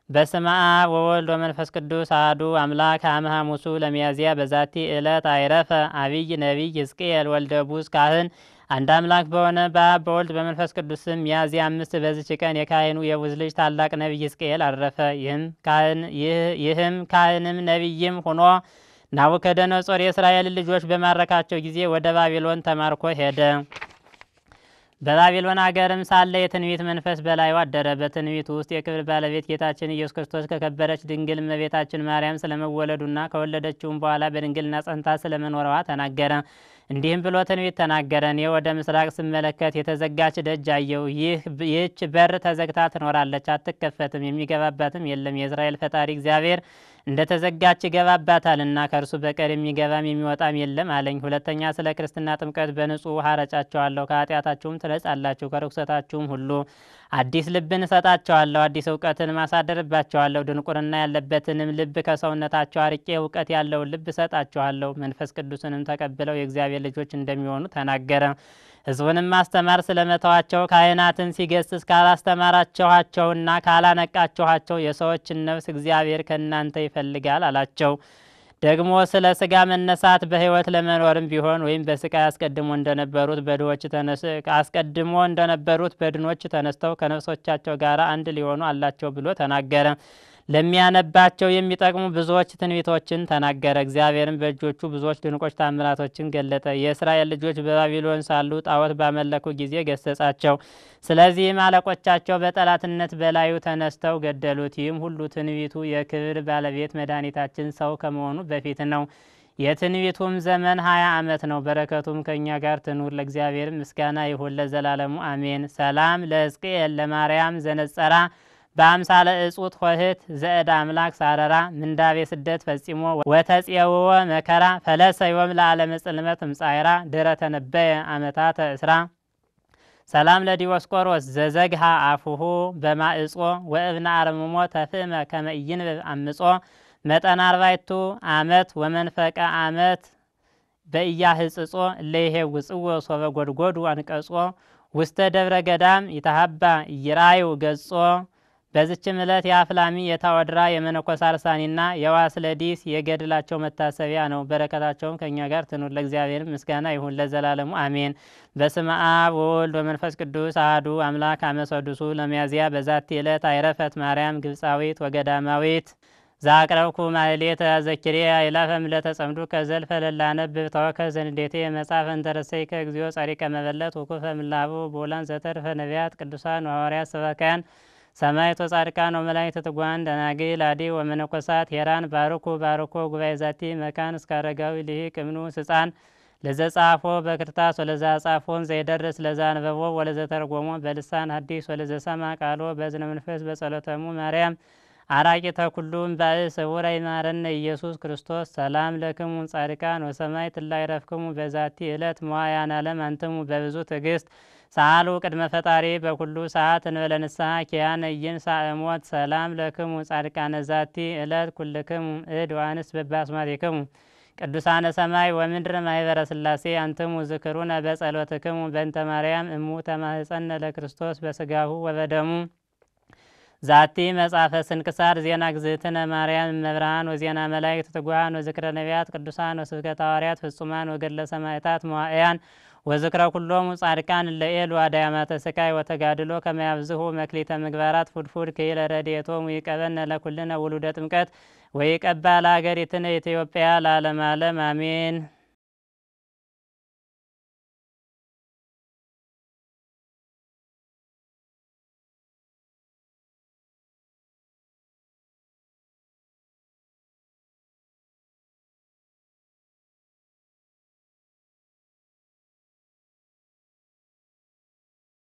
በስመ አብ ወወልድ ወመንፈስ ቅዱስ አሐዱ አምላክ አመ ሐሙሱ ለሚያዝያ በዛቲ ዕለት አይረፈ አቢይ ነቢይ ሕዝቅኤል ወልደ ቡዝ ካህን። አንድ አምላክ በሆነ በአብ በወልድ በመንፈስ ቅዱስ ስም ሚያዝያ አምስት በዚች ቀን የካህኑ የቡዝ ልጅ ታላቅ ነቢይ ሕዝቅኤል አረፈ። ይህም ካህንም ነቢይም ሆኖ ናቡከደነጾር የእስራኤልን ልጆች በማረካቸው ጊዜ ወደ ባቢሎን ተማርኮ ሄደ። በባቢሎን አገርም ሳለ የትንቢት መንፈስ በላዩ አደረ። በትንቢቱ ውስጥ የክብር ባለቤት ጌታችን ኢየሱስ ክርስቶስ ከከበረች ድንግል እመቤታችን ማርያም ስለመወለዱና ከወለደችውም በኋላ በድንግልና ጸንታ ስለመኖረዋ ተናገረ። እንዲህም ብሎ ትንቢት ተናገረ። እኔ ወደ ምስራቅ ስመለከት የተዘጋች ደጅ አየሁ። ይህች በር ተዘግታ ትኖራለች፣ አትከፈትም፣ የሚገባባትም የለም። የእስራኤል ፈጣሪ እግዚአብሔር እንደ ተዘጋች ይገባባታልና ከእርሱ በቀር የሚገባም የሚወጣም የለም አለኝ። ሁለተኛ ስለ ክርስትና ጥምቀት በንጹሕ ውሃ ረጫቸዋለሁ፣ ከኃጢአታችሁም ትነጻላችሁ፣ ከርኩሰታችሁም ሁሉ አዲስ ልብን እሰጣቸዋለሁ፣ አዲስ እውቀትን ማሳደርባቸዋለሁ። ድንቁርና ያለበትንም ልብ ከሰውነታቸው አርቄ እውቀት ያለውን ልብ እሰጣቸዋለሁ። መንፈስ ቅዱስንም ተቀብለው የእግዚአብሔር ልጆች እንደሚሆኑ ተናገረ። ሕዝቡንም ማስተማር ስለመተዋቸው ካህናትን ሲገስጽ ካላስተማራችኋቸውና ካላነቃችኋቸው የሰዎችን ነፍስ እግዚአብሔር ከእናንተ ይፈልጋል አላቸው። ደግሞ ስለ ስጋ መነሳት በሕይወት ለመኖርም ቢሆን ወይም በስቃይ አስቀድሞ እንደነበሩት በድሆች አስቀድሞ እንደነበሩት በድኖች ተነስተው ከነፍሶቻቸው ጋር አንድ ሊሆኑ አላቸው ብሎ ተናገረ። ለሚያነባቸው የሚጠቅሙ ብዙዎች ትንቢቶችን ተናገረ። እግዚአብሔርም በእጆቹ ብዙዎች ድንቆች ታምራቶችን ገለጠ። የእስራኤል ልጆች በባቢሎን ሳሉ ጣዖት ባመለኩ ጊዜ ገሰጻቸው። ስለዚህም አለቆቻቸው በጠላትነት በላዩ ተነስተው ገደሉት። ይህም ሁሉ ትንቢቱ የክብር ባለቤት መድኃኒታችን ሰው ከመሆኑ በፊት ነው። የትንቢቱም ዘመን ሀያ ዓመት ነው። በረከቱም ከእኛ ጋር ትኑር። ለእግዚአብሔር ምስጋና ይሁን ለዘላለሙ አሜን። ሰላም ለሕዝቅኤል ለማርያም ዘነጸራ በአምሳለ እጹት ሆህት ዘእድ አምላክ ሳረራ ምንዳቤ ስደት ፈጺሞ ወተጽየውወ መከራ ፈለሰ ዮም ለዓለመ ጽልመት እምጻይራ ድረ ተነበየ አመታተ እስራ ሰላም ለዲዮስቆሮስ ዘዘግሃ አፉሁ በማእጾ ወእብነ አርምሞ ተፍእመ ከመ ኢይንብብ አምጾ መጠን አርባይቱ አመት ወመንፈቀ አመት በኢያህጽጾ እለይሄ ውጽዎ ሶበ ጎድጎዱ አንቀጾ ውስተ ደብረ ገዳም ይተሃባ ይራዩ ገጾ በዝችም ዕለት የአፍላሚ የታወድራ የመነኮስ አርሳኒና የዋስለዲስ የገድላቸው መታሰቢያ ነው። በረከታቸውም ከእኛ ጋር ትኑር። ለእግዚአብሔር ምስጋና ይሁን ለዘላለሙ አሜን። በስመ አብ ወወልድ ወመንፈስ ቅዱስ አሐዱ አምላክ አመሰዱሱ ለሚያዝያ በዛቲ ዕለት አይረፈት ማርያም ግብፃዊት ወገዳማዊት ዛቅረብኩ ማህሌተ ዘኪሬ አይላፈም ለተጸምዱ ከዘልፈ ለላነብብ ተወከ ዘንዴቴ መጽሐፈ እንተረሰይከ እግዚኦ ጸሪቀ መበለት ወኩፈ ምላቡ ቦላን ዘተርፈ ነቢያት ቅዱሳን ሐዋርያት ሰበካያን ሰማዕት ወጻድቃን ወመላእክት ትጉሃን ደናግል አዲ ወመነኮሳት ሄራን ባርኩ ባርኮ ጉባኤ ዛቲ መካን እስከ አረጋዊ ልሂቅ እምኑ ህፃን ለዘ ጻፎ በክርታስ ወለዛ ጻፎን ዘይደርስ ለዛ አንበቦ ወለዘ ተርጎሞ በልሳን ሐዲስ ወለዘ ሰማ ቃሎ በዝነ መንፈስ በጸሎተሙ ማርያም አራቂተ ኩሉም ባእ ስውረ ይማረነ ኢየሱስ ክርስቶስ ሰላም ለክሙ ጻድቃን ወሰማዕት ላይ ረፍክሙ በዛቲ ዕለት መዋያን ዓለም አንትሙ በብዙ ትዕግስት ሰአሉ ቅድመ ፈጣሪ በኩሉ ሰዓት እንበለ ንስሐ ኪያነ ኢይንሣእ እሞት ሰላም ለክሙ ጻድቃነ ዛቲ ዕለት ኩልክሙ እድ ዋንስ በባስማቲክሙ ቅዱሳነ ሰማይ ወምድር ማኅበረ ሥላሴ አንትሙ ዝክሩነ በጸሎትክሙ በእንተ ማርያም እሙ ተማህፀነ ለክርስቶስ በስጋሁ ወበደሙ ዛቲ መጽሐፈ ስንክሳር ዜና ግዝእትነ ማርያም እመብርሃን ወዜና መላእክት ትጉሃን ወዝክረ ነቢያት ቅዱሳን ወስብከተ ሐዋርያት ፍጹማን ወገድለ ሰማዕታት መዋዕያን ወዝክረ ኩሎሙ ጻድቃን ለኤሉ አዳያማተ ስቃይ ወተጋድሎ ከመያብዝሁ መክሊተ ምግባራት ፉድፉድ ከይለ ረድኤቶሙ ይቀበነ ለኩልነ ውሉደ ጥምቀት ወይቀባ ለሀገሪትነ ኢትዮጵያ ለዓለመ ዓለም አሜን።